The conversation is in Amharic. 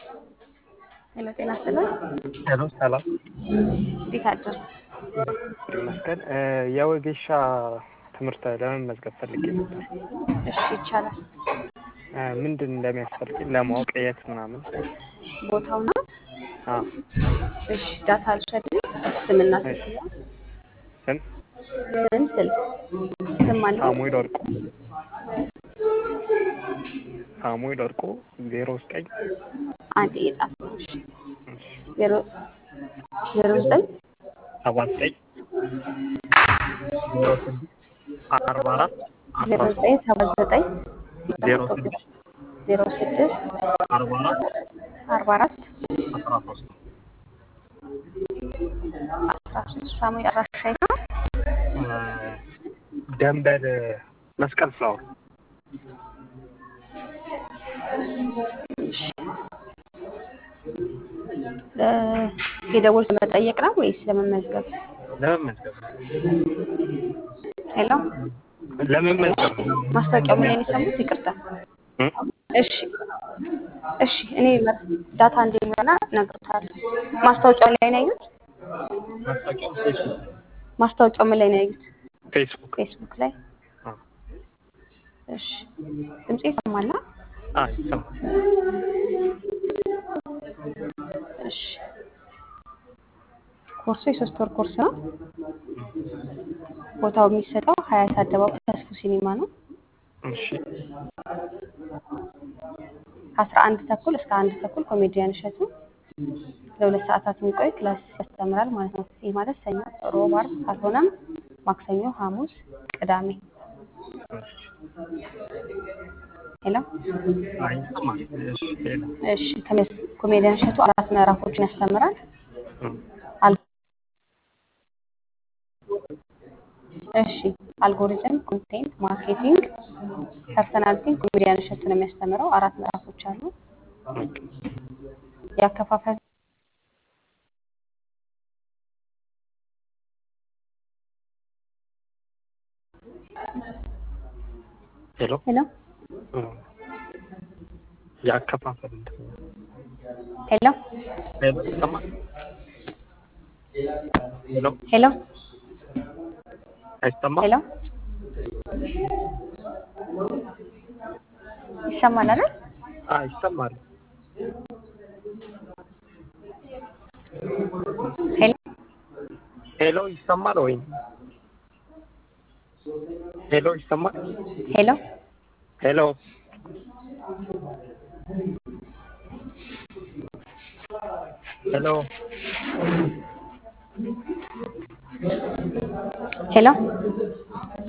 ሄሎ ጤና ይስጥልን። ሄሎ ሰላም እንዴት አደሩ? ይመስገን። የወጌሻ ትምህርት ለመመዝገብ ፈልጌ ነበር። እሺ ይቻላል። ምንድን እንደሚያስፈልግ ለማወቅ የት ምናምን። ቦታው ነው። አዎ እሺ ዳታ አልውሰድም። ስምና ስልክ ነው። ስም ስም ስልክ ስም አለ። ሳሙኤል ወርቁ ሳሙኤል ወርቁ ዜሮ ዘጠኝ አንድ እየጻፍ ነው። እሺ ዜሮ ዜሮ ዘጠኝ ሰባ ዘጠኝ ዜሮ ስድስት አርባ አራት ዜሮ ዘጠኝ ሰባ ዘጠኝ ዜሮ ስድስት ዜሮ ስድስት አርባ አራት አርባ አራት አስራ ሶስት አስራ ሶስት ሳሙኤል አድራሻ የት ነው? ደንበል መስቀል ፍላወር የደወል ለመጠየቅ ነው ወይስ ለመመዝገብ? ለመመዝገብ ሄሎ ለመመዝገብ ማስታወቂያው ምን ላይ ነው የሰሙት? ይቅርታ። እ? እሺ እሺ፣ እኔ መ- ዳታ እንደሚሆና እነግርሃለሁ። ማስታወቂያው ላይ ነው ያዩት? ማስታወቂያው ፌስቡክ ማስታወቂያው ምን ላይ ነው ያዩት? ፌስቡክ ፌስቡክ ላይ። አዎ እሺ፣ ድምጼ ይሰማል? አ ይሰማል እሺ፣ ኮርሱ የሶስት ወር ኮርስ ነው። ቦታው የሚሰጠው ሀያት አደባባይ ተስፉ ሲኒማ ነው። እሺ ከአስራ አንድ ተኩል እስከ አንድ ተኩል ኮሜዲያን እሸቱ ለሁለት ሰዓታት የሚቆይ ክላስ ያስተምራል ማለት ነው። ይህ ማለት ሰኞ፣ ሮብ፣ ዓርብ ካልሆነም ማክሰኞ፣ ሐሙስ፣ ቅዳሜ። ሄሎ አይ ይሰማል እሺ ሌላ እሺ። ከሜስ- ኮሜዲያን እሸቱ አራት ምዕራፎችን ያስተምራል። እ አል- እሺ አልጎሪዝም፣ ኮንቴንት ማርኬቲንግ፣ ፐርሰናሊቲን ኮሜዲያን እሸቱ ነው የሚያስተምረው። አራት ምዕራፎች አሉ። ያከፋፈል ሄሎ ሄሎ እ ያከፋፈል እንትን ነው። ሄሎ ሄሎ ይሰማል ሄሎ ሄሎ አይሰማም ሄሎ ይሰማል አይደል? አ ይሰማል ሄሎ ሄሎ ይሰማል ወይ ሄሎ ይሰማል ሄሎ ሄሎ ሄሎ ሄሎ